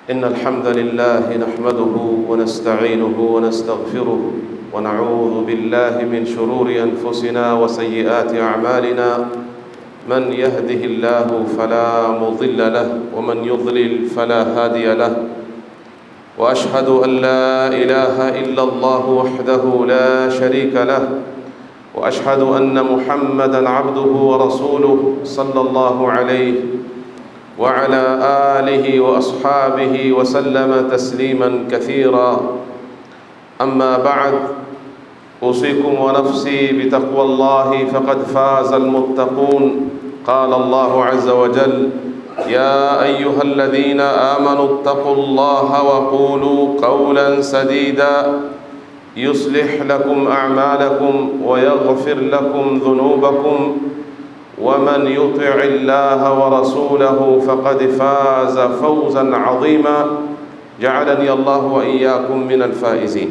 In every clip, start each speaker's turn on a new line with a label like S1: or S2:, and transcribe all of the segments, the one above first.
S1: إن الحمد لله نحمده ونستعينه ونستغفره ونعوذ بالله من شرور أنفسنا وسيئات أعمالنا من يهده الله فلا مضل له ومن يضلل فلا هادي له وأشهد أن لا إله إلا الله وحده لا شريك له وأشهد أن محمدا عبده ورسوله صلى الله عليه وعلى آله وأصحابه وسلم تسليما كثيرا أما بعد أوصيكم ونفسي بتقوى الله فقد فاز المتقون قال الله عز وجل يا أيها الذين آمنوا اتقوا الله وقولوا قولا سديدا يصلح لكم أعمالكم ويغفر لكم ذنوبكم ومن يطع الله ورسوله فقد فاز فوزا عظيما جعلني الله وإياكم من الفائزين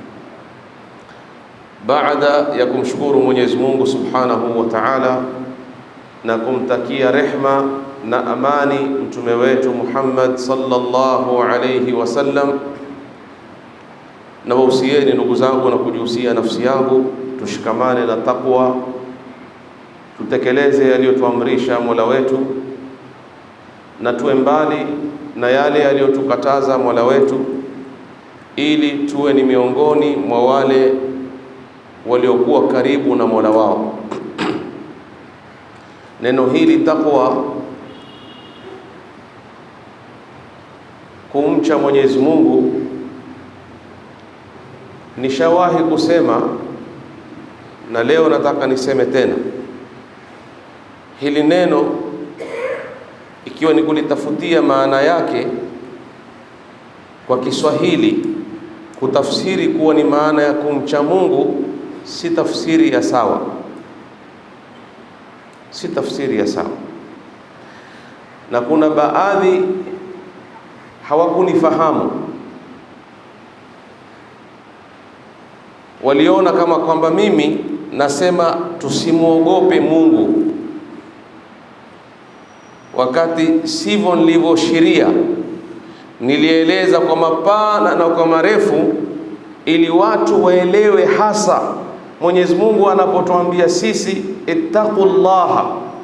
S1: baada ya kumshukuru Mwenyezi Mungu Subhanahu wa Ta'ala na kumtakia rehma na amani mtume wetu Muhammad sallallahu alayhi wasallam, na wausieni ndugu zangu na kujihusia nafsi yangu tushikamane na taqwa, tutekeleze yaliyotuamrisha Mola wetu na tuwe mbali na yale yaliyotukataza Mola wetu, ili tuwe ni miongoni mwa wale waliokuwa karibu na Mola wao. Neno hili taqwa, kumcha Mwenyezi Mungu, nishawahi kusema na leo nataka niseme tena hili neno, ikiwa ni kulitafutia maana yake kwa Kiswahili, kutafsiri kuwa ni maana ya kumcha Mungu si tafsiri ya sawa, si tafsiri ya sawa, na kuna baadhi hawakunifahamu, waliona kama kwamba mimi nasema tusimwogope Mungu, wakati sivyo nilivyoshiria. Nilieleza kwa mapana na kwa marefu ili watu waelewe hasa Mwenyezi Mungu anapotuambia sisi ittaqullaha,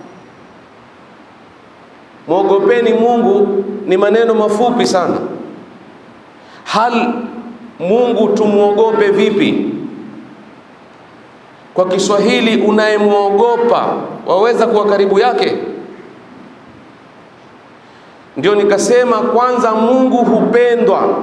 S1: mwogopeni Mungu, ni maneno mafupi sana. Hal Mungu tumwogope vipi? Kwa Kiswahili, unayemwogopa waweza kuwa karibu yake? Ndio nikasema kwanza, Mungu hupendwa,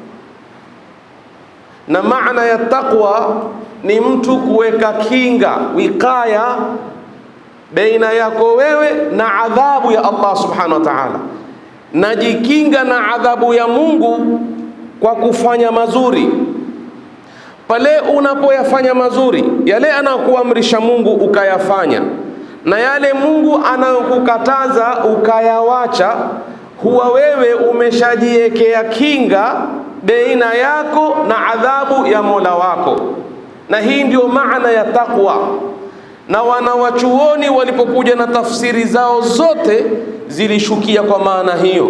S1: na maana ya taqwa ni mtu kuweka kinga wikaya baina yako wewe na adhabu ya Allah subhanahu wa ta'ala. Najikinga na adhabu ya Mungu kwa kufanya mazuri. Pale unapoyafanya mazuri, yale anayokuamrisha Mungu ukayafanya, na yale Mungu anayokukataza ukayawacha, huwa wewe umeshajiwekea kinga baina yako na adhabu ya Mola wako na hii ndio maana ya taqwa. Na wanawachuoni walipokuja na tafsiri zao zote zilishukia kwa maana hiyo.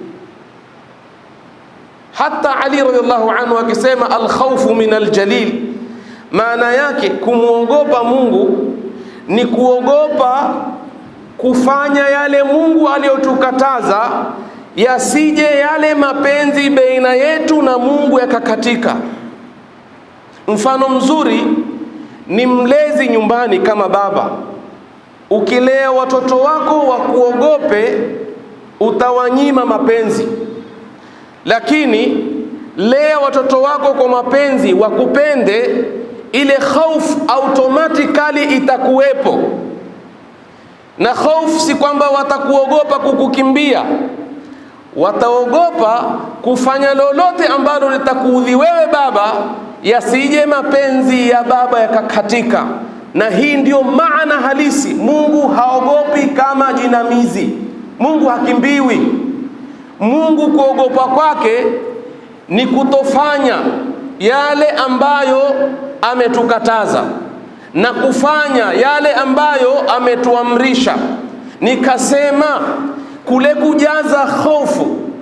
S1: Hata Ali radhiallahu anhu akisema alkhawfu min aljalil, maana yake kumwogopa Mungu ni kuogopa kufanya yale Mungu aliyotukataza, yasije yale mapenzi baina yetu na Mungu yakakatika. Mfano mzuri ni mlezi nyumbani, kama baba. Ukilea watoto wako wakuogope, utawanyima mapenzi, lakini lea watoto wako kwa mapenzi, wakupende, ile hofu automatically itakuwepo. Na hofu si kwamba watakuogopa kukukimbia, wataogopa kufanya lolote ambalo litakuudhi wewe baba yasije mapenzi ya baba yakakatika. Na hii ndiyo maana halisi. Mungu haogopi kama jinamizi. Mungu hakimbiwi. Mungu kuogopa kwake ni kutofanya yale ambayo ametukataza na kufanya yale ambayo ametuamrisha. Nikasema kule kujaza hofu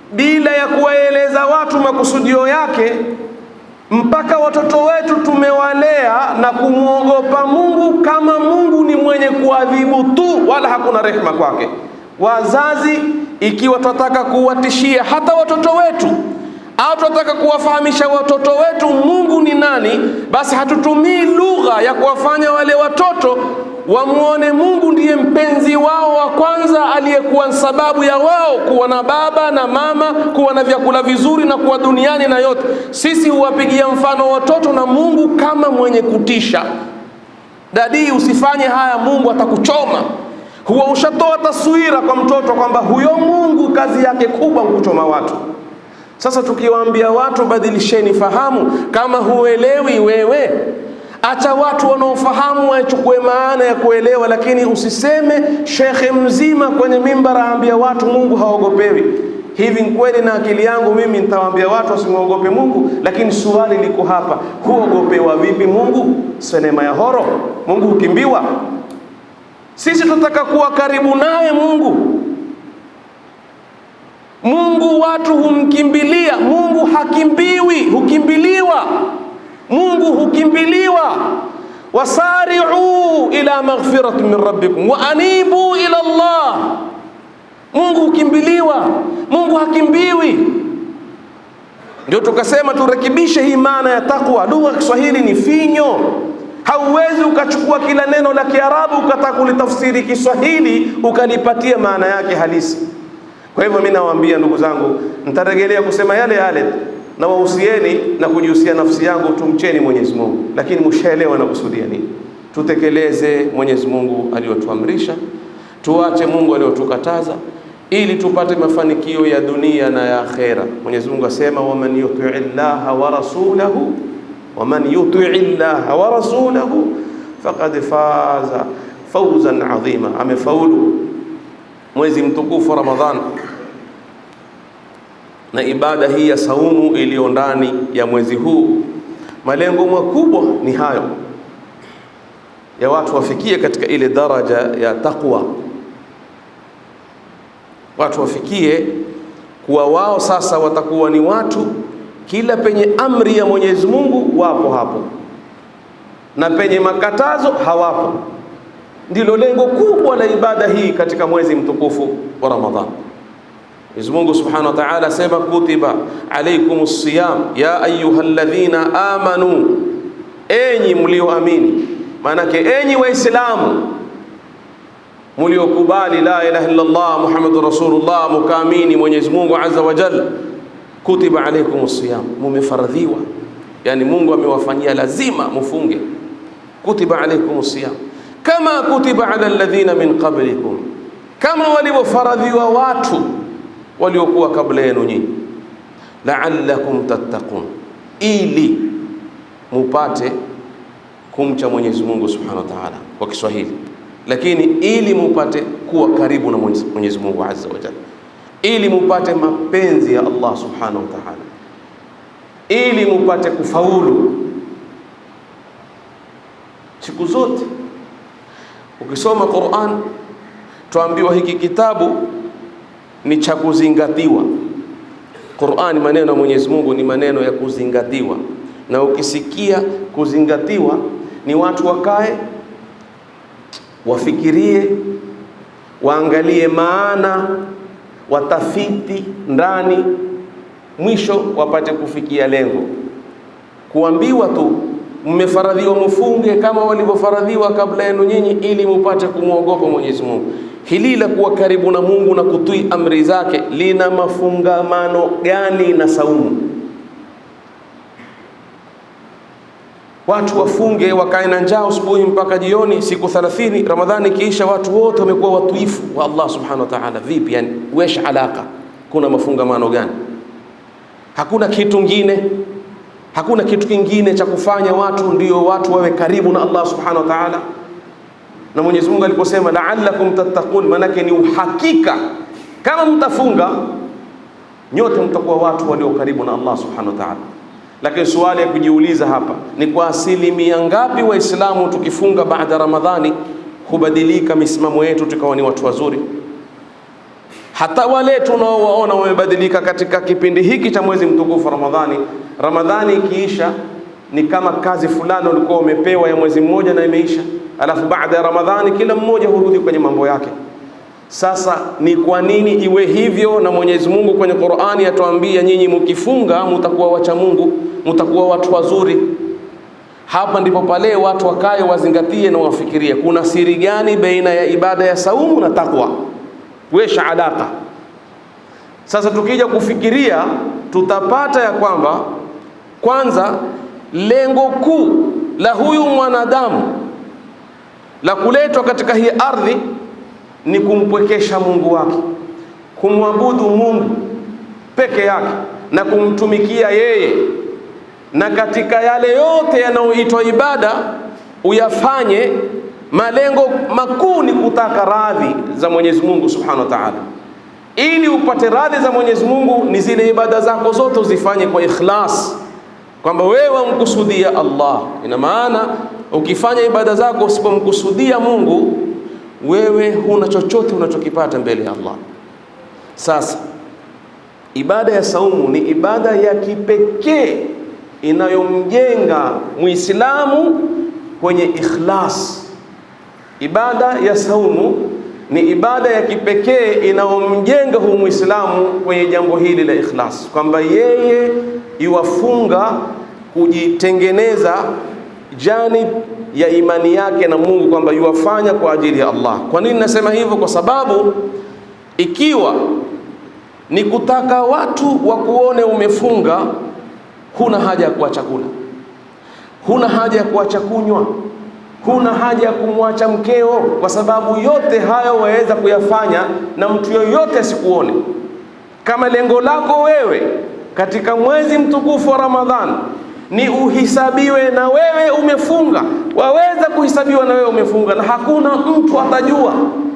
S1: bila ya kuwaeleza watu makusudio yake, mpaka watoto wetu tumewalea na kumwogopa Mungu kama Mungu ni mwenye kuadhibu tu, wala hakuna rehema kwake. Wazazi, ikiwa tunataka kuwatishia hata watoto wetu au tunataka kuwafahamisha watoto wetu Mungu ni nani, basi hatutumii lugha ya kuwafanya wale watoto wamwone Mungu ndiye mpenzi wao wa kwanza, aliyekuwa sababu ya wao kuwa na baba na mama, kuwa na vyakula vizuri na kuwa duniani na yote. Sisi huwapigia mfano watoto na Mungu kama mwenye kutisha. Dadii, usifanye haya, Mungu atakuchoma. Huwa ushatoa taswira kwa mtoto kwamba huyo Mungu kazi yake kubwa kuchoma watu. Sasa tukiwaambia watu badilisheni fahamu, kama huelewi wewe, acha watu wanaofahamu wachukue maana ya kuelewa, lakini usiseme shekhe mzima kwenye mimbara aambia watu Mungu haogopewi. Hivi kweli na akili yangu mimi nitawaambia watu wasimwogope Mungu, lakini swali liko hapa, huogopewa vipi Mungu? Senema ya horo, Mungu hukimbiwa? Sisi tunataka kuwa karibu naye Mungu. Mungu watu humkimbilia, Mungu hakimbiwi, hukimbiliwa. Mungu hukimbiliwa. wasari'u ila maghfirati min rabbikum wa anibu ila Allah. Mungu hukimbiliwa, Mungu hakimbiwi. Ndio tukasema turekebishe hii maana ya takwa. Lugha ya Kiswahili ni finyo, hauwezi ukachukua kila neno la Kiarabu ukataka kulitafsiri Kiswahili ukalipatia maana yake halisi. Kwa hivyo mimi nawaambia ndugu zangu, nitarejelea kusema yale yale na wahusieni na kujihusia nafsi yangu, tumcheni Mwenyezi Mungu, lakini mshaelewa na kusudia nini. Tutekeleze Mwenyezi Mungu aliyotuamrisha, tuache Mungu aliyotukataza, ili tupate mafanikio ya dunia na ya akhera. Mwenyezi Mungu asema, waman yutii llaha wa rasulahu waman yutii llaha wa rasulahu faqad faza fawzan adhima, amefaulu mwezi mtukufu Ramadhan na ibada hii ya saumu iliyo ndani ya mwezi huu. Malengo makubwa ni hayo ya watu wafikie katika ile daraja ya taqwa, watu wafikie kuwa wao sasa watakuwa ni watu, kila penye amri ya Mwenyezi Mungu wapo hapo, na penye makatazo hawapo. Ndilo lengo kubwa la ibada hii katika mwezi mtukufu wa Ramadhan. Mwenyezi Mungu Subhanahu wa Ta'ala asema kutiba alaykumus siyam ya ayyuhalladhina amanu, enyi mlioamini. Maanake enyi Waislamu mliokubali la ilaha illa Allah Muhammadur Rasulullah, mukaamini Mwenyezi Mungu Azza wa Jalla, kutiba alaykumus siyam, mumefaradhiwa, yani Mungu amewafanyia lazima mufunge. Kutiba alaykumus siyam kama kutiba ala alladhina min qablikum, kama walivyofaradhiwa watu waliokuwa kabla yenu nyinyi, la'allakum tattaqun, ili mupate kumcha Mwenyezi Mungu Subhanahu wa Ta'ala kwa Kiswahili, lakini ili mupate kuwa karibu na Mwenyezi Mungu Azza wa Jalla, ili mupate mapenzi ya Allah Subhanahu wa Ta'ala, ili mupate kufaulu siku zote. Ukisoma Qur'an tuambiwa hiki kitabu ni cha kuzingatiwa. Qur'an, maneno ya Mwenyezi Mungu ni maneno ya kuzingatiwa, na ukisikia kuzingatiwa ni watu wakae wafikirie, waangalie maana, watafiti ndani, mwisho wapate kufikia lengo. Kuambiwa tu mmefaradhiwa mfunge kama walivyofaradhiwa kabla yenu nyinyi, ili mupate kumwogopa Mwenyezi Mungu. Hili la kuwa karibu na Mungu na kutii amri zake lina mafungamano gani na saumu? Watu wafunge wakae na njaa asubuhi mpaka jioni, siku 30 Ramadhani ikiisha, watu wote wamekuwa watuifu wa Allah subhanahu wa ta'ala. Vipi yani, wesh alaka, kuna mafungamano gani? Hakuna kitu kingine hakuna kitu kingine cha kufanya watu ndio watu wawe karibu na Allah subhanahu wa ta'ala. Na Mwenyezi Mungu aliposema la'allakum tattaqun, manake ni uhakika kama mtafunga nyote mtakuwa watu walio karibu na Allah subhanahu wa ta'ala. Lakini swali ya kujiuliza hapa ni kwa asilimia ngapi Waislamu tukifunga baada ya Ramadhani hubadilika misimamo yetu tukawa ni watu wazuri? hata wale tunaowaona wamebadilika katika kipindi hiki cha mwezi mtukufu Ramadhani. Ramadhani ikiisha ni kama kazi fulani ulikuwa umepewa ya mwezi mmoja na imeisha, alafu baada ya Ramadhani kila mmoja hurudi kwenye mambo yake. Sasa ni kwa nini iwe hivyo? Na Mwenyezi Mungu kwenye Qur'ani atuambia, nyinyi mkifunga mutakuwa wacha Mungu, mutakuwa watu wazuri. Hapa ndipo pale watu wakae wazingatie na wafikirie, kuna siri gani baina ya ibada ya saumu na takwa? Wesha alaka. Sasa tukija kufikiria, tutapata ya kwamba kwanza, lengo kuu la huyu mwanadamu la kuletwa katika hii ardhi ni kumpwekesha Mungu wake, kumwabudu Mungu peke yake na kumtumikia yeye, na katika yale yote yanayoitwa ibada uyafanye, malengo makuu ni kutaka radhi za Mwenyezi Mungu Subhanahu wa Ta'ala. Ili upate radhi za Mwenyezi Mungu, ni zile ibada zako zote uzifanye kwa ikhlas, kwamba wewe wamkusudia Allah. Ina maana ukifanya ibada zako usipomkusudia Mungu wewe huna chochote unachokipata mbele ya Allah. Sasa ibada ya saumu ni ibada ya kipekee inayomjenga Muislamu kwenye ikhlas. Ibada ya saumu ni ibada ya kipekee inayomjenga huyu Muislamu kwenye jambo hili la ikhlas, kwamba yeye iwafunga kujitengeneza janib ya imani yake na Mungu kwamba yuwafanya kwa ajili ya Allah. Kwa nini nasema hivyo? Kwa sababu ikiwa ni kutaka watu wakuone umefunga, huna haja ya kuacha kula, huna haja ya kuacha kunywa, huna haja ya kumwacha mkeo, kwa sababu yote hayo waweza kuyafanya na mtu yoyote asikuone. Kama lengo lako wewe katika mwezi mtukufu wa Ramadhani ni uhisabiwe na wewe umefunga, waweza kuhisabiwa na wewe umefunga, na hakuna mtu atajua.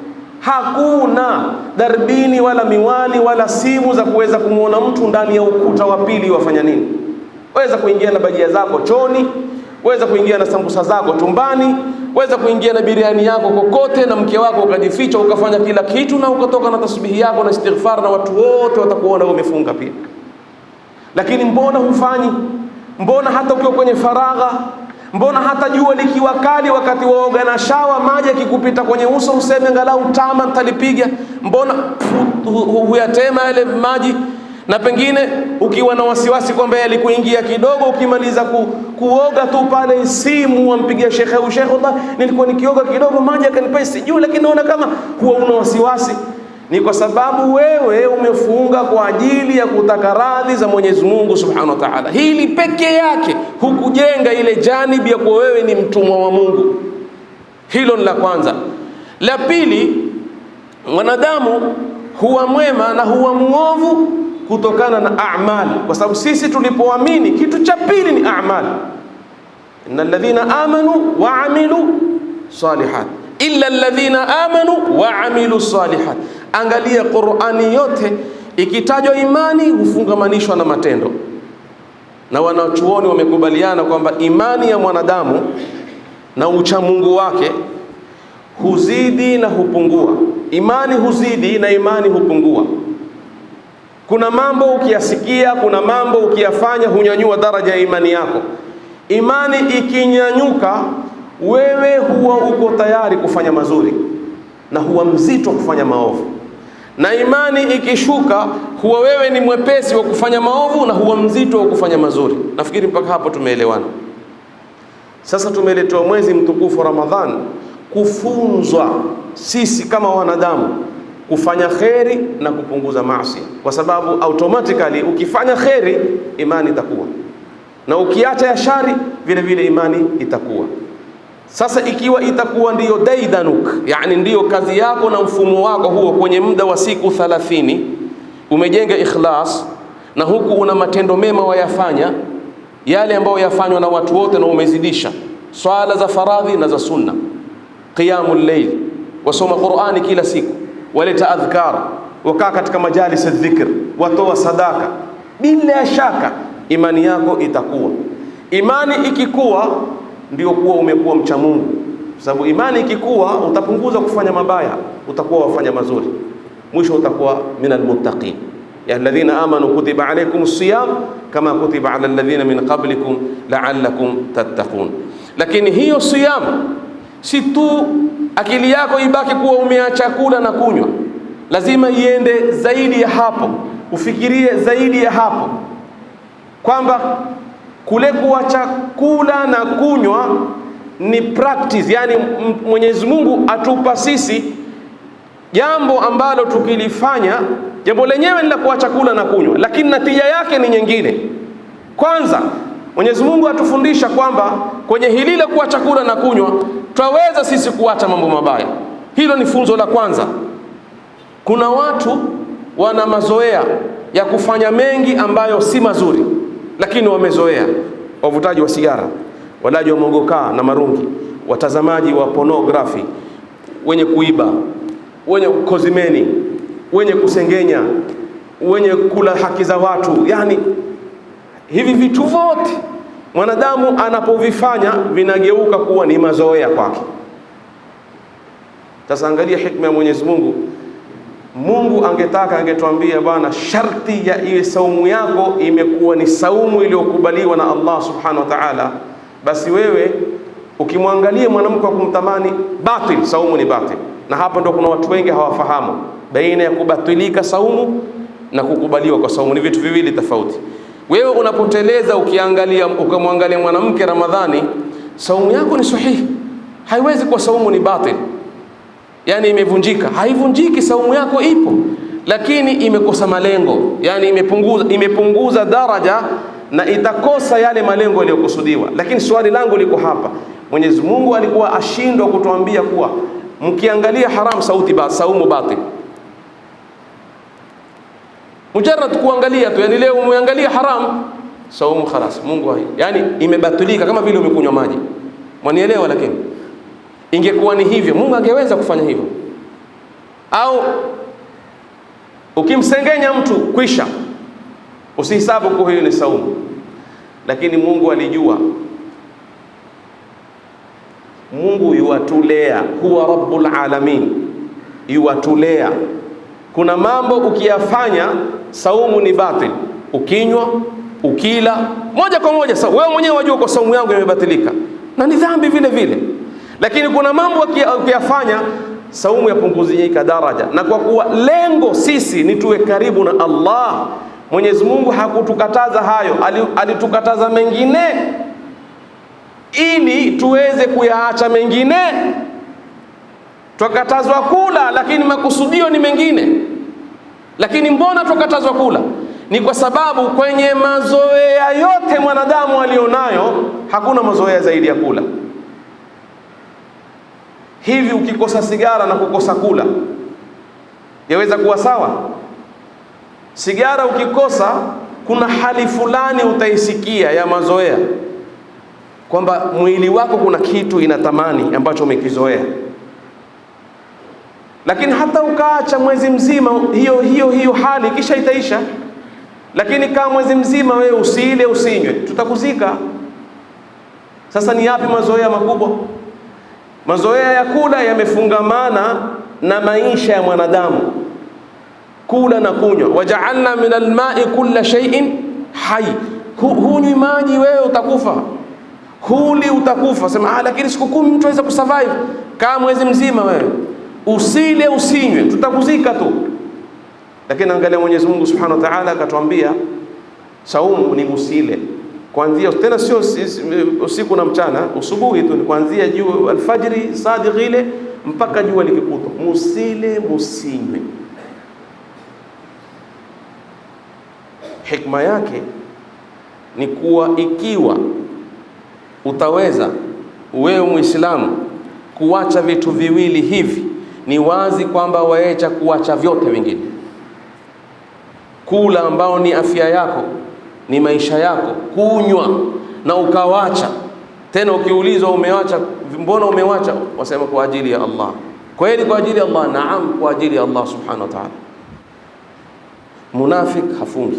S1: Hakuna darbini wala miwani wala simu za kuweza kumwona mtu ndani ya ukuta wa pili wafanya nini. Waweza kuingia na bajia zako choni, waweza kuingia na sambusa zako tumbani, waweza kuingia na biriani yako kokote, na mke wako ukajificha ukafanya kila kitu, na ukatoka na tasbihi yako na istighfar, na watu wote watakuona umefunga pia. Lakini mbona hufanyi? Mbona hata ukiwa kwenye faragha, mbona hata jua likiwa kali, wakati waoga na shawa, maji yakikupita kwenye uso, useme angalau tama nitalipiga? Mbona huyatema yale maji? Na pengine ukiwa na wasiwasi kwamba yalikuingia kidogo, ukimaliza ku, kuoga tu pale, simu wampigia shekhe au shekhe, Allah, nilikuwa nikioga kidogo maji yakanipa, sijui, lakini naona kama huwa una wasiwasi ni kwa sababu wewe umefunga kwa ajili ya kutaka radhi za Mwenyezi Mungu Subhanahu wa Ta'ala. Hili peke yake hukujenga ile janibi ya kuwa wewe ni mtumwa wa Mungu. Hilo ni la kwanza. La pili, mwanadamu huwa mwema na huwa mwovu kutokana na amali, kwa sababu sisi tulipoamini, kitu cha pili ni amali. innal ladhina amanu wa amilu salihat illa alladhina amanu wa amilu salihat. Angalia Qur'ani yote ikitajwa imani hufungamanishwa na matendo, na wanachuoni wamekubaliana kwamba imani ya mwanadamu na uchamungu wake huzidi na hupungua. Imani huzidi na imani hupungua. Kuna mambo ukiyasikia, kuna mambo ukiyafanya hunyanyua daraja ya imani yako. Imani ikinyanyuka wewe huwa uko tayari kufanya mazuri na huwa mzito kufanya maovu, na imani ikishuka huwa wewe ni mwepesi wa kufanya maovu na huwa mzito wa kufanya mazuri. Nafikiri mpaka hapo tumeelewana. Sasa tumeletewa mwezi mtukufu wa Ramadhan kufunzwa sisi kama wanadamu kufanya kheri na kupunguza maasi, kwa sababu automatically ukifanya kheri imani itakuwa na ukiacha ya shari vile vile imani itakuwa. Sasa ikiwa itakuwa ndiyo daidanuk, yani ndiyo kazi yako na mfumo wako huo, kwenye muda wa siku 30 umejenga ikhlas, na huku una matendo mema wayafanya yale ambayo yafanywa na watu wote, na umezidisha swala za faradhi na za sunna, qiyamul layl, wasoma Qur'ani kila siku, waleta adhkar, wakaa katika majalis dhikr, watoa sadaka, bila shaka imani yako itakuwa. Imani ikikuwa ndio kuwa umekuwa mcha Mungu, sababu imani ikikuwa utapunguza kufanya mabaya, utakuwa wafanya mazuri. mwisho utakuwa min almuttaqin. Ya alladhina amanu kutiba alaykum siyam kama kutiba ala alladhina min qablikum la'allakum tattaqun. Lakini hiyo siyam si tu akili yako ibaki kuwa umeacha kula na kunywa, lazima iende zaidi ya hapo, ufikirie zaidi ya hapo kwamba kule kuacha kula na kunywa ni practice, yani Mwenyezi Mungu atupa sisi jambo ambalo tukilifanya, jambo lenyewe ni la kuacha kula na kunywa, lakini natija yake ni nyingine. Kwanza Mwenyezi Mungu atufundisha kwamba kwenye hili la kuacha kula na kunywa twaweza sisi kuacha mambo mabaya. Hilo ni funzo la kwanza. Kuna watu wana mazoea ya kufanya mengi ambayo si mazuri, lakini wamezoea. Wavutaji wa sigara, walaji wa mogokaa na marungi, watazamaji wa pornography, wenye kuiba, wenye kozimeni, wenye kusengenya, wenye kula haki za watu, yani hivi vitu vyote mwanadamu anapovifanya vinageuka kuwa ni mazoea kwake. Sasa angalia hikma ya Mwenyezi Mungu. Mungu angetaka angetuambia, bwana, sharti ya iwe saumu yako imekuwa ni saumu iliyokubaliwa na Allah subhanahu wa ta'ala, basi wewe ukimwangalia mwanamke wa kumtamani batil, saumu ni batil. Na hapa ndio kuna watu wengi hawafahamu baina ya kubatilika saumu na kukubaliwa kwa saumu, ni vitu viwili tofauti. Wewe unapoteleza ukiangalia ukamwangalia mwanamke Ramadhani, saumu yako ni sahihi, haiwezi kuwa saumu ni batil, yani imevunjika. Haivunjiki, saumu yako ipo, lakini imekosa malengo, yani imepunguza, imepunguza daraja na itakosa yale malengo yaliyokusudiwa. Lakini swali langu liko hapa, Mwenyezi Mungu alikuwa ashindwa kutuambia kuwa mkiangalia haram sauti ba, saumu batil mujarrad kuangalia tu, yani leo umeangalia haram, saumu khalas, Mungu hai, yani imebatilika kama vile umekunywa maji. Mwanielewa? Lakini ingekuwa ni hivyo, Mungu angeweza kufanya hivyo. Au ukimsengenya mtu kwisha, usihisabu kuwa hiyo ni saumu, lakini Mungu alijua. Mungu yuwatulea, huwa rabbul alamin, yuwatulea kuna mambo ukiyafanya saumu ni batil, ukinywa ukila moja kwa moja sawa, wewe mwenyewe wajua kwa saumu yangu imebatilika na ni dhambi vile vile. Lakini kuna mambo ukiyafanya saumu yapunguzika daraja, na kwa kuwa lengo sisi ni tuwe karibu na Allah, Mwenyezi Mungu hakutukataza hayo, alitukataza mengine ili tuweze kuyaacha mengine Twakatazwa kula lakini makusudio ni mengine. Lakini mbona twakatazwa kula? Ni kwa sababu kwenye mazoea yote mwanadamu alionayo hakuna mazoea zaidi ya kula. Hivi ukikosa sigara na kukosa kula yaweza kuwa sawa? Sigara ukikosa, kuna hali fulani utaisikia ya mazoea, kwamba mwili wako kuna kitu inatamani ambacho umekizoea lakini hata ukaacha mwezi mzima, hiyo hiyo hiyo hali kisha itaisha. Lakini kama mwezi mzima wewe usiile usinywe, tutakuzika. Sasa ni yapi mazoea makubwa? Mazoea ya kula yamefungamana na maisha ya mwanadamu, kula na kunywa. Wajaalna min almai kulla shay'in hai, hunywi maji wewe utakufa, huli utakufa. Sema ah, lakini siku kumi mtu aweza kusurvive. Kama mwezi mzima wewe usile usinywe, tutakuzika tu. Lakini angalia Mwenyezi Mungu Subhanahu wa Ta'ala akatuambia saumu ni usile kuanzia tena, sio usiku na mchana, usubuhi tu, kuanzia jua alfajiri sadiq ile mpaka jua likikuta, musile musinywe. Hikma yake ni kuwa ikiwa utaweza wewe Muislamu kuacha vitu viwili hivi ni wazi kwamba waecha kuacha vyote vingine. Kula ambao ni afya yako, ni maisha yako, kunywa na ukawacha tena. Ukiulizwa umewacha, mbona umewacha? Wasema kwa ajili ya Allah. Kweli kwa ajili ya Allah? Naam, kwa ajili ya Allah subhanahu wa ta'ala. Munafik hafungi.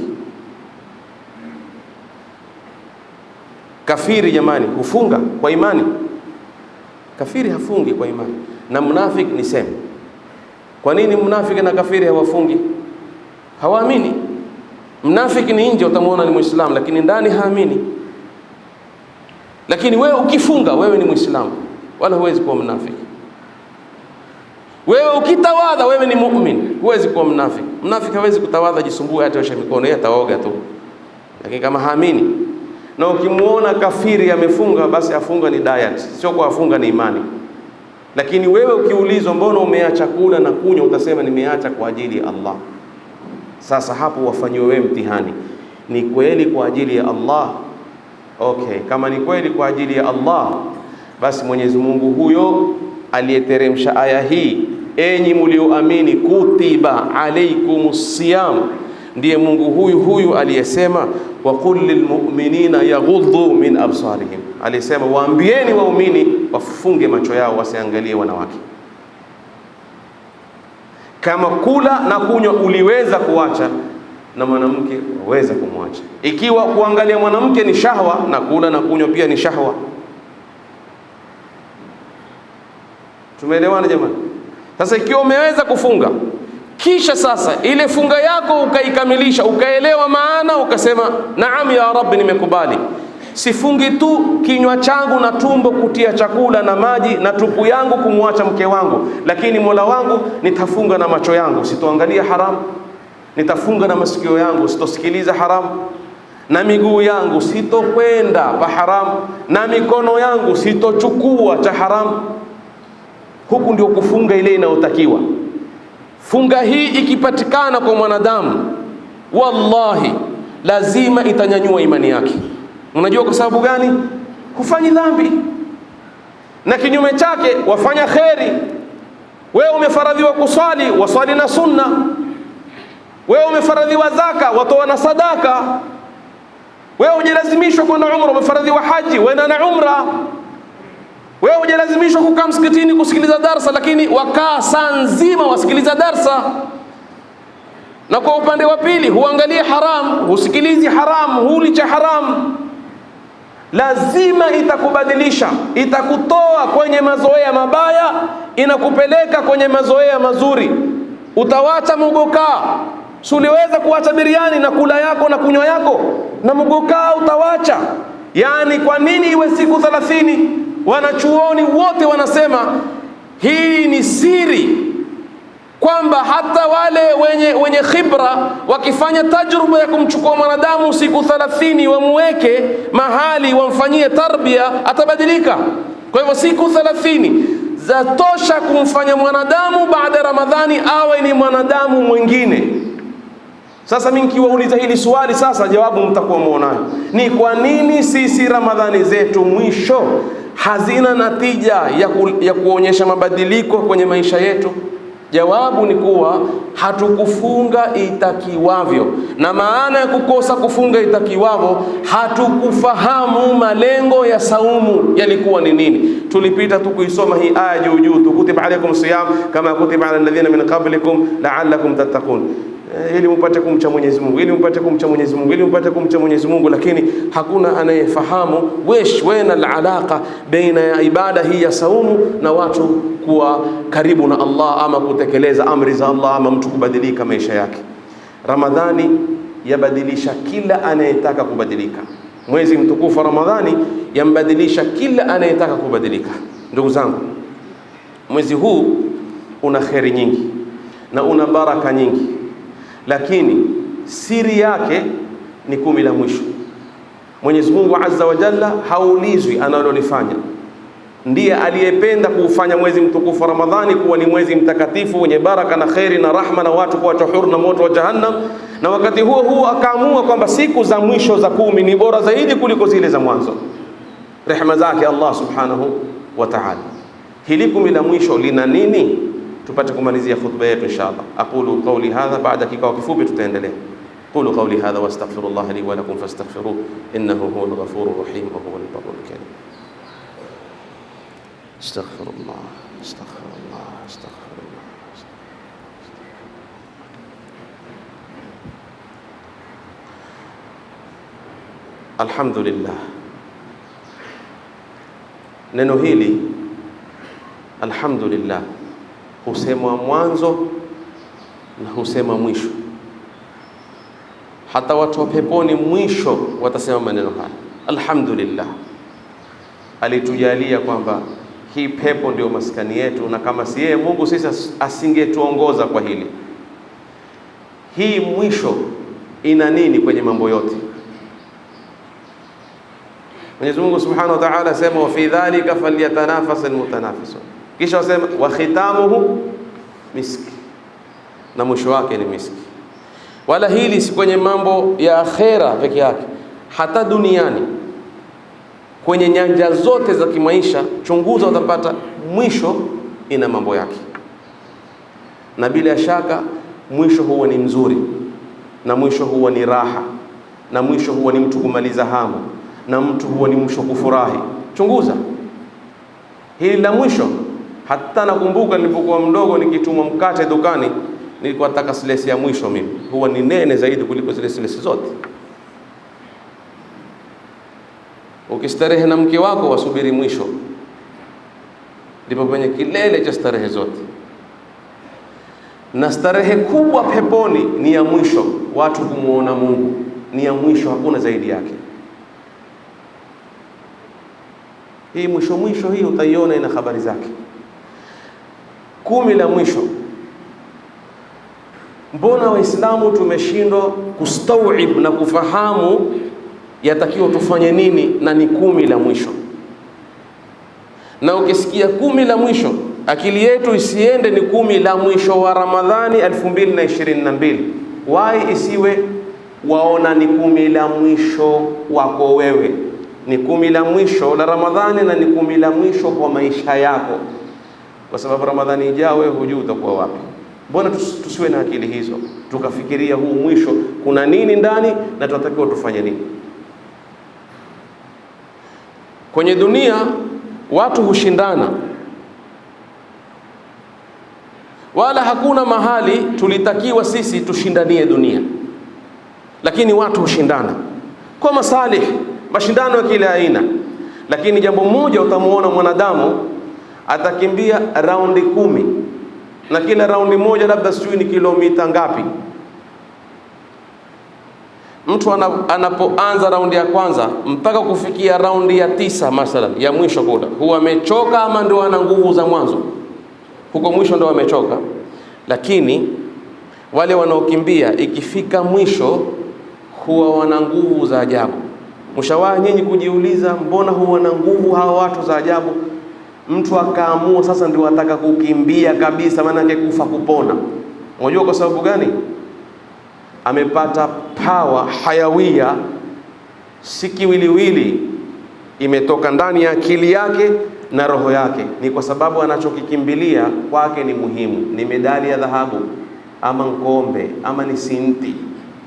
S1: Kafiri jamani, hufunga kwa imani. Kafiri hafungi kwa imani na mnafik ni sema. Kwa nini mnafiki na kafiri hawafungi? Hawaamini. Mnafiki ni nje, utamwona ni Muislamu, lakini ndani haamini. Lakini wewe ukifunga, wewe ni Muislamu, wala huwezi kuwa mnafiki. Wewe ukitawadha, wewe ni muumini, huwezi kuwa mnafiki. Mnafiki hawezi kutawadha, jisumbue, hata osha mikono, yeye ataoga tu, lakini kama haamini. Na ukimuona kafiri amefunga, basi afunga ni diet, sio kwa afunga ni imani. Lakini wewe ukiulizwa, mbona umeacha kula na kunywa, utasema nimeacha kwa ajili ya Allah. Sasa hapo wafanyiwe wewe mtihani, ni kweli kwa ajili ya Allah? Okay, kama ni kweli kwa ajili ya Allah, basi Mwenyezi Mungu huyo aliyeteremsha aya hii, enyi mlioamini, kutiba alaikumus siyam, ndiye Mungu huyu huyu aliyesema wa qul lilmu'minina yaghuddu min absarihim, aliyesema waambieni waumini wafunge macho yao wasiangalie wanawake. Kama kula na kunywa uliweza kuacha na mwanamke waweza kumwacha. Ikiwa kuangalia mwanamke ni shahwa na kula na kunywa pia ni shahwa. Tumeelewana jamani? Sasa ikiwa umeweza kufunga kisha sasa ile funga yako ukaikamilisha, ukaelewa maana, ukasema naam ya Rabbi, nimekubali. Sifungi tu kinywa changu na tumbo kutia chakula na maji na tupu yangu kumwacha mke wangu, lakini Mola wangu nitafunga na macho yangu, sitoangalia haramu nitafunga na masikio yangu sitosikiliza haramu, na miguu yangu sitokwenda pa haramu, na mikono yangu sitochukua cha haramu. Huku ndio kufunga ile inayotakiwa. Funga hii ikipatikana kwa mwanadamu, wallahi lazima itanyanyua imani yake. Unajua kwa sababu gani? Hufanyi dhambi, na kinyume chake wafanya kheri. Wewe umefaradhiwa kuswali, waswali na sunna wewe umefaradhiwa zaka, watoa na sadaka. Wewe hujalazimishwa kwenda umra, umefaradhiwa haji, wenda na umra. Wewe hujalazimishwa kukaa msikitini kusikiliza darsa, lakini wakaa saa nzima wasikiliza darsa. Na kwa upande wa pili, huangalie haramu, husikilizi haramu, huli cha haramu. Lazima itakubadilisha, itakutoa kwenye mazoea mabaya, inakupeleka kwenye mazoea mazuri. Utawacha mugokaa Si uliweza kuacha biriani na kula yako na kunywa yako na mgokaa utawacha? Yaani, kwa nini iwe siku thelathini? Wanachuoni wote wanasema hii ni siri, kwamba hata wale wenye, wenye khibra wakifanya tajruba ya kumchukua mwanadamu siku thelathini, wamuweke mahali wamfanyie tarbia, atabadilika. Kwa hivyo siku thelathini zatosha kumfanya mwanadamu baada ya Ramadhani awe ni mwanadamu mwingine. Sasa mimi nikiwauliza hili swali sasa, jawabu mtakuwa muonayo ni kwa nini sisi Ramadhani zetu mwisho hazina natija ya, ku, ya kuonyesha mabadiliko kwenye maisha yetu. Jawabu ni kuwa hatukufunga itakiwavyo, na maana ya kukosa kufunga itakiwavyo, hatukufahamu malengo ya saumu yalikuwa ni nini. Tulipita tu kuisoma hii aya juu juu tu, kutiba alaikum siyam kama kutiba ala alladhina min qablikum la'allakum tattaqun ili mpate kumcha Mwenyezi Mungu, ili mpate kumcha Mwenyezi Mungu, ili mpate kumcha Mwenyezi Mungu, lakini hakuna anayefahamu wesh wena alalaqa baina ya ibada hii ya saumu na watu kuwa karibu na Allah ama kutekeleza amri za Allah ama mtu kubadilika maisha yake. Ramadhani yabadilisha kila anayetaka kubadilika. Mwezi mtukufu wa Ramadhani yambadilisha kila anayetaka kubadilika. Ndugu zangu, mwezi huu una kheri nyingi na una baraka nyingi lakini siri yake ni kumi la mwisho. Mwenyezi Mungu Azza wa Jalla haulizwi analolifanya. Ndiye aliyependa kuufanya mwezi mtukufu wa Ramadhani kuwa ni mwezi mtakatifu wenye baraka na kheri na rahma na watu kuachwa huru na moto wa Jahannam, na wakati huo huo akaamua kwamba siku za mwisho za kumi ni bora zaidi kuliko zile za mwanzo, rehema zake Allah subhanahu wa ta'ala. Hili kumi la mwisho lina nini? tupate kumalizia khutba yetu inshallah. aqulu qawli hadha, baada kikao kifupi tutaendelea. qulu qawli hadha wastaghfirullah li wa lakum fastaghfiruh innahu huwal ghafurur rahim wa huwal barrul karim. astaghfirullah astaghfirullah astaghfirullah. Alhamdulillah, neno hili alhamdulillah husemwa mwanzo na husema mwisho. Hata watu wa peponi mwisho watasema maneno haya, alhamdulillah, alitujalia kwamba hii pepo ndio maskani yetu, na kama si yeye Mungu sisi asingetuongoza kwa hili. Hii mwisho ina nini kwenye mambo yote? Mwenyezi Mungu Subhanahu wa Ta'ala asema wa fi dhalika falyatanafas almutanafisun, kisha wasema wa khitamuhu miski, na mwisho wake ni miski. Wala hili si kwenye mambo ya akhera peke yake, hata duniani kwenye nyanja zote za kimaisha, chunguza, utapata mwisho ina mambo yake, na bila shaka mwisho huwa ni mzuri, na mwisho huwa ni raha, na mwisho huwa ni mtu kumaliza hamu, na mtu huwa ni mwisho kufurahi. Chunguza hili la mwisho. Hata nakumbuka nilipokuwa mdogo nikitumwa mkate dukani, nilikuwa nataka silesi ya mwisho mimi, huwa ni nene zaidi kuliko zile silesi zote. Ukistarehe na mke wako wasubiri mwisho, ndipo kwenye kilele cha starehe zote. Na starehe kubwa peponi ni ya mwisho, watu kumwona Mungu ni ya mwisho, hakuna zaidi yake. Hii mwisho mwisho hii utaiona ina habari zake. Kumi la mwisho, mbona Waislamu tumeshindwa kustawib na kufahamu yatakiwa tufanye nini, na ni kumi la mwisho. Na ukisikia kumi la mwisho, akili yetu isiende ni kumi la mwisho wa Ramadhani 2022 wai isiwe waona ni kumi la mwisho wako wewe, ni kumi la mwisho la Ramadhani na ni kumi la mwisho kwa maisha yako, kwa sababu Ramadhani ijao wewe hujui utakuwa wapi. Mbona tusiwe na akili hizo, tukafikiria huu mwisho kuna nini ndani na tunatakiwa tufanye nini? Kwenye dunia watu hushindana, wala hakuna mahali tulitakiwa sisi tushindanie dunia, lakini watu hushindana kwa masalih, mashindano ya kila aina. Lakini jambo moja utamuona mwanadamu atakimbia raundi kumi na kila raundi moja labda sijui ni kilomita ngapi. Mtu anapoanza raundi ya kwanza mpaka kufikia raundi ya tisa mathalan ya mwisho kula, huwa amechoka ama ndio ana nguvu za mwanzo? Huko mwisho ndio amechoka. Lakini wale wanaokimbia ikifika mwisho huwa wana nguvu za ajabu. Mshawahi nyinyi kujiuliza, mbona huwa na nguvu hawa watu za ajabu? Mtu akaamua sasa ndio ataka kukimbia kabisa, maanake kufa kupona. Unajua kwa sababu gani? Amepata pawa hayawia, si kiwiliwili, imetoka ndani ya akili yake na roho yake. Ni kwa sababu anachokikimbilia kwake ni muhimu, ni medali ya dhahabu ama ngombe ama ni sinti.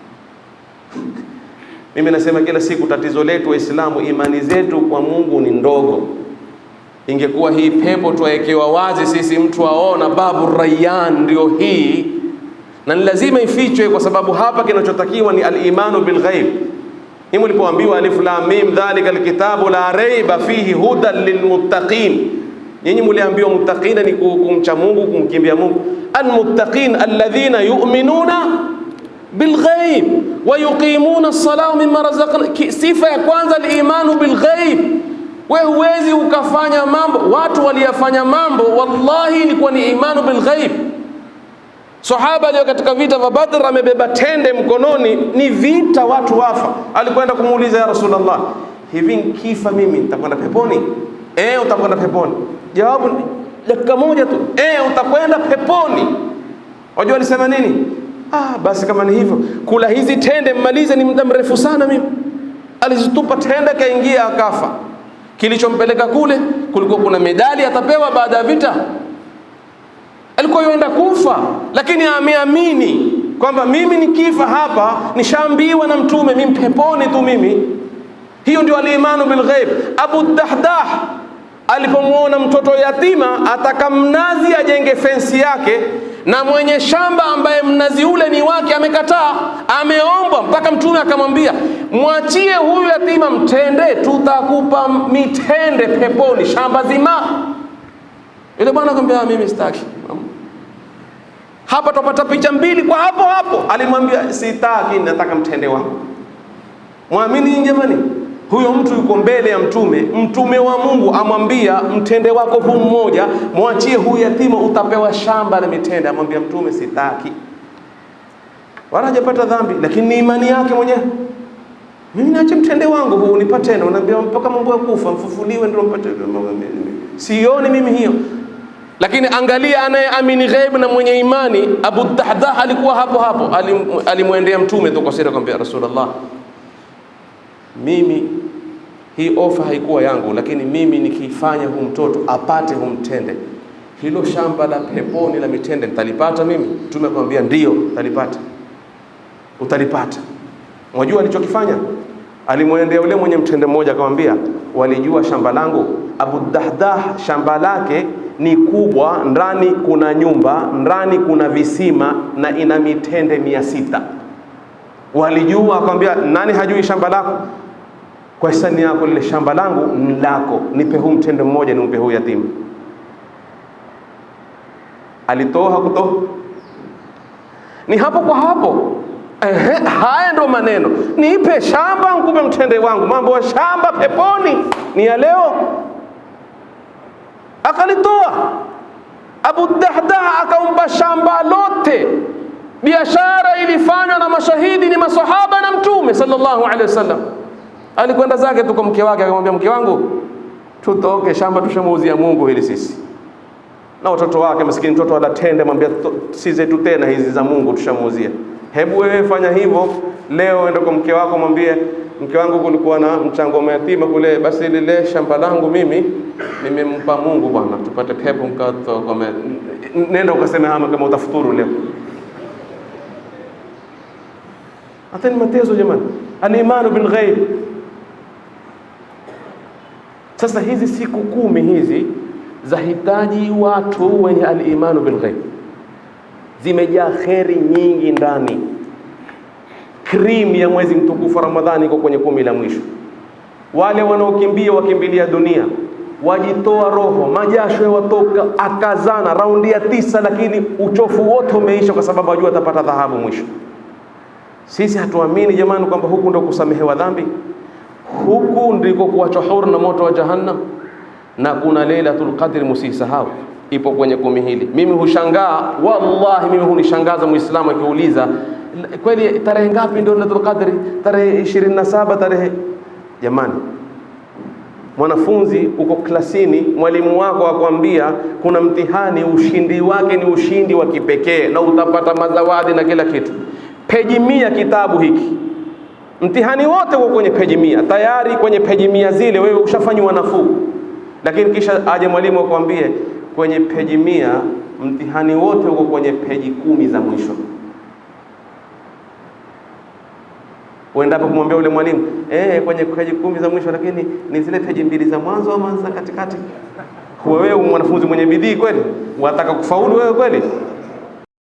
S1: Mimi nasema kila siku, tatizo letu Waislamu, imani zetu kwa Mungu ni ndogo. Ingekuwa hii pepo twawekewa wazi sisi, mtu aona babu Rayyan ndio hii na ni lazima ifichwe, kwa sababu hapa kinachotakiwa ni al-imanu bil ghaib. Hii mlipoambiwa alif lam mim dhalika alkitabu la raiba fihi hudan lilmuttaqin, nyinyi mliambiwa muttaqina ni kumcha Mungu, kumkimbia Mungu. Almuttaqin alladhina yu'minuna bil ghaib wa yuqimuna as-salata mimma razaqna. Sifa ya kwanza al-imanu bil ghaib. We huwezi ukafanya mambo, watu waliyafanya mambo, wallahi ilikuwa ni imanu bil ghaib. Sahaba aliyo katika vita vya Badr amebeba tende mkononi, ni vita, watu wafa. Alikwenda kumuuliza ya Rasulullah, hivi nkifa mimi nitakwenda peponi? Eh, utakwenda peponi. Jawabu dakika moja tu, eh, utakwenda peponi. Wajua alisema nini? Ah, basi kama ni hivyo, kula hizi tende mmalize, ni muda mrefu sana mimi. Alizitupa tende, kaingia akafa. Kilichompeleka kule, kulikuwa kuna medali atapewa baada ya vita alikuwa yuenda kufa, lakini ameamini kwamba mimi nikifa hapa nishaambiwa na Mtume mimi peponi tu mimi. Hiyo ndio alimanu bil ghaib. Abu Dahdah alipomwona mtoto yatima ataka mnazi ajenge fensi yake, na mwenye shamba ambaye mnazi ule ni wake amekataa, ameomba mpaka Mtume akamwambia, mwachie huyu yatima mtende, tutakupa mitende peponi, shamba zima. Yule bwana akamwambia mimi sitaki. Hapa tupata picha mbili kwa hapo hapo. Alimwambia sitaki, nataka mtende wangu. Mwamini jamani, huyo mtu yuko mbele ya mtume, mtume wa Mungu amwambia mtende wako huu mmoja, mwachie huyu yatima, utapewa shamba la mitende. Amwambia mtume sitaki, wala hajapata dhambi, lakini ni imani yake mwenyewe. Mimi naache mtende wangu huu nipate tena, unaambia mpaka mambo ya kufa mfufuliwe ndio mpate. Sioni mimi hiyo lakini angalia, anayeamini ghaibu na mwenye imani. Abu Dahdah alikuwa hapo hapo, alimwendea mtume tu kwa siri, akamwambia Rasulullah, mimi hii ofa haikuwa yangu, lakini mimi nikifanya huu mtoto apate huu mtende, hilo shamba la peponi la mitende nitalipata mimi? Mtume akamwambia ndio, utalipata, utalipata. Mwajua alichokifanya? Alimwendea yule mwenye mtende mmoja, akamwambia, walijua shamba langu? Abu Dahdah shamba lake ni kubwa, ndani kuna nyumba, ndani kuna visima na ina mitende mia sita. Walijua? Akamwambia, nani hajui shamba lako? Kwa hisani yako lile shamba langu ni lako, nipe huu mtende mmoja, nimpe huu yatima. Alitoa hakutoa? Ni hapo kwa hapo. Ehe, haya ndo maneno, nipe shamba nkupe mtende wangu. Mambo ya shamba peponi ni ya leo akalitoa Abu Dahdah akampa shamba lote. Biashara ilifanywa na mashahidi ni masahaba na Mtume sallallahu alaihi wasallam. Alikwenda zake tu kwa mke wake, akamwambia mke wangu, tutoke shamba, tushamuuzia Mungu hili sisi na watoto wake. Maskini mtoto alatende, mwambia si zetu tena hizi za Mungu, tushamuuzia. Hebu wewe fanya hivyo leo, enda kwa mke wako, mwambie mke wangu, kulikuwa na mchango wa mayatima kule, basi lile shamba langu mimi nimempa Mungu bwana, tupate pepo mkato kwa nenda ukaseme hama kama utafuturu leo. Hata ni matezo jamani, alimanu bil ghaib. Sasa hizi siku kumi hizi zahitaji watu wenye alimanu bil ghaib, zimejaa kheri nyingi ndani. Krimu ya mwezi mtukufu Ramadhani iko kwenye kumi la mwisho. Wale wanaokimbia wakimbilia dunia wajitoa roho, majasho yawatoka, akazana raundi ya tisa, lakini uchofu wote umeisha, kwa sababu ajua atapata dhahabu mwisho. Sisi hatuamini jamani, kwamba huku ndo kusamehewa dhambi, huku ndiko kuachwa huru na moto wa Jahannam. Na kuna Lailatul Qadr, musisahau, ipo kwenye kumi hili. Mimi hushangaa wallahi, mimi hunishangaza Muislamu akiuliza kweli, tarehe ngapi ndio Lailatul Qadr? Tarehe 27 tarehe jamani Mwanafunzi uko klasini, mwalimu wako akwambia kuna mtihani, ushindi wake ni ushindi wa kipekee na utapata mazawadi na kila kitu. Peji mia kitabu hiki, mtihani wote uko kwenye peji mia tayari. Kwenye peji mia zile wewe ushafanywa nafuu, lakini kisha aje mwalimu akwambie kwenye peji mia mtihani wote uko kwenye peji kumi za mwisho. Uendapo kumwambia ule mwalimu eh, kwenye peji kumi za mwisho, lakini ni zile peji mbili za mwanzo ama za katikati. Wewe mwanafunzi mwenye bidii kweli, wataka kufaulu wewe kweli?